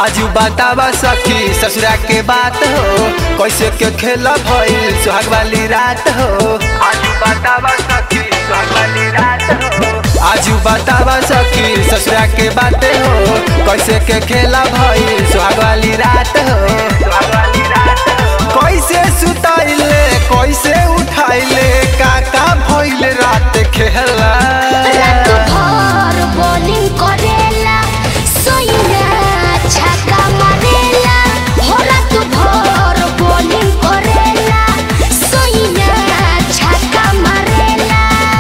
आजू बतावा सखी ससुरा के बात हो कैसे के खेला भइल सुहाग वाली रात हो आजू बतावा सखी सुहाग वाली रात हो आजू बतावा सखी ससुरा के बात हो कैसे के खेला भइल सुहाग वाली रात हो सुहाग वाली रात हो कैसे सुताइले कैसे उठाइले काका भइल रात खेला रात भर बॉलिंग करेला सोइना छक्का मारेला हो रात भर बॉलिंग करेला सोइना छक्का मारेला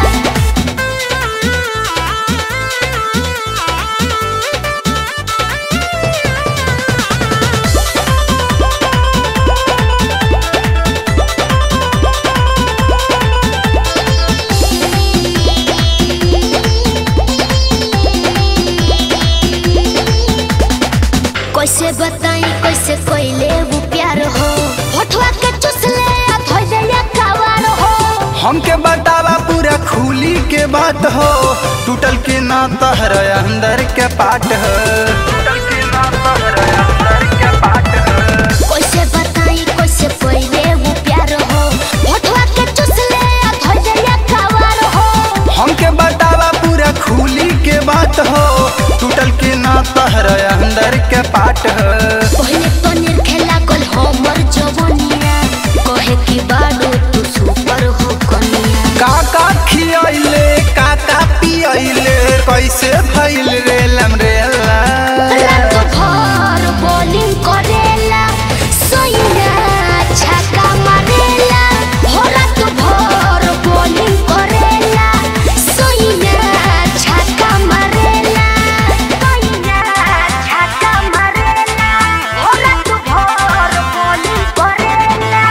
कैसे बताई कैसे कोइले वो प्यार हो होठवा के चुसले आ धोइले या कावार हो हमके बतावा पूरा खूली के बात हो टूटल के ना तहर अंदर के पाट हो टूटल के ना तहर अंदर के पाट हो कैसे बताई कैसे कोइले वो प्यार हो होठवा के चुसले आ धोइले या कावार हो हमके बतावा पूरा खूली के बात हो टूटल के ना तहर अंदर के पाट हो पहले पनीर खेला कल हमर जवनिया कहे की बाडू तू सुपर हो कनिया काका खियाइले काका पियाइले कैसे भइल रे लमरेला रात भर बॉलिंग करेला सोइना छक्का मारेला हो रात भर बॉलिंग करेला सोइना छक्का मारेला सोइना छक्का मारेला हो रात भर बॉलिंग करेला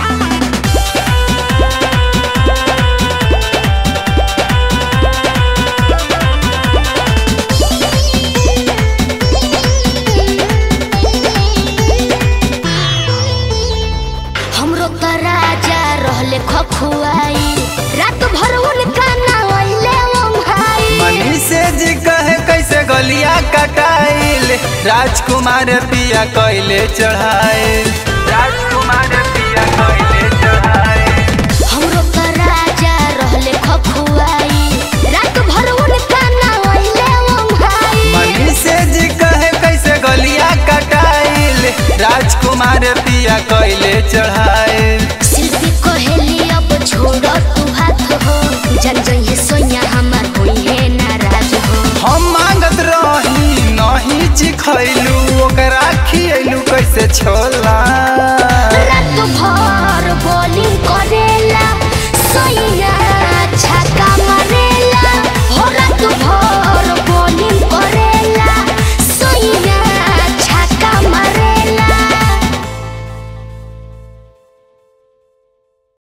हमरो त राजा रहले खखुआई रात भर उनका नावले ओंघाई मनी से जी कहे कैसे गलिया कटाइल राजकुमार पिया कैले चढ़ाइल राजकुमार पिया कैले चढ़ाइल हमरो त राजा रहले खखुआई रात भर उनका नावले ओंघाई मनी से जी कहे कैसे गलिया कटाइल राजकुमार पिया कैले चढ़ाइल शिल्पी कहेली अब छोड़ तू हाथ हो जन जइहे सोया हमार होई है नाराज हो हम मांगत रही नहीं चिखैलू ओकरा खियलू कैसे छोला रात भर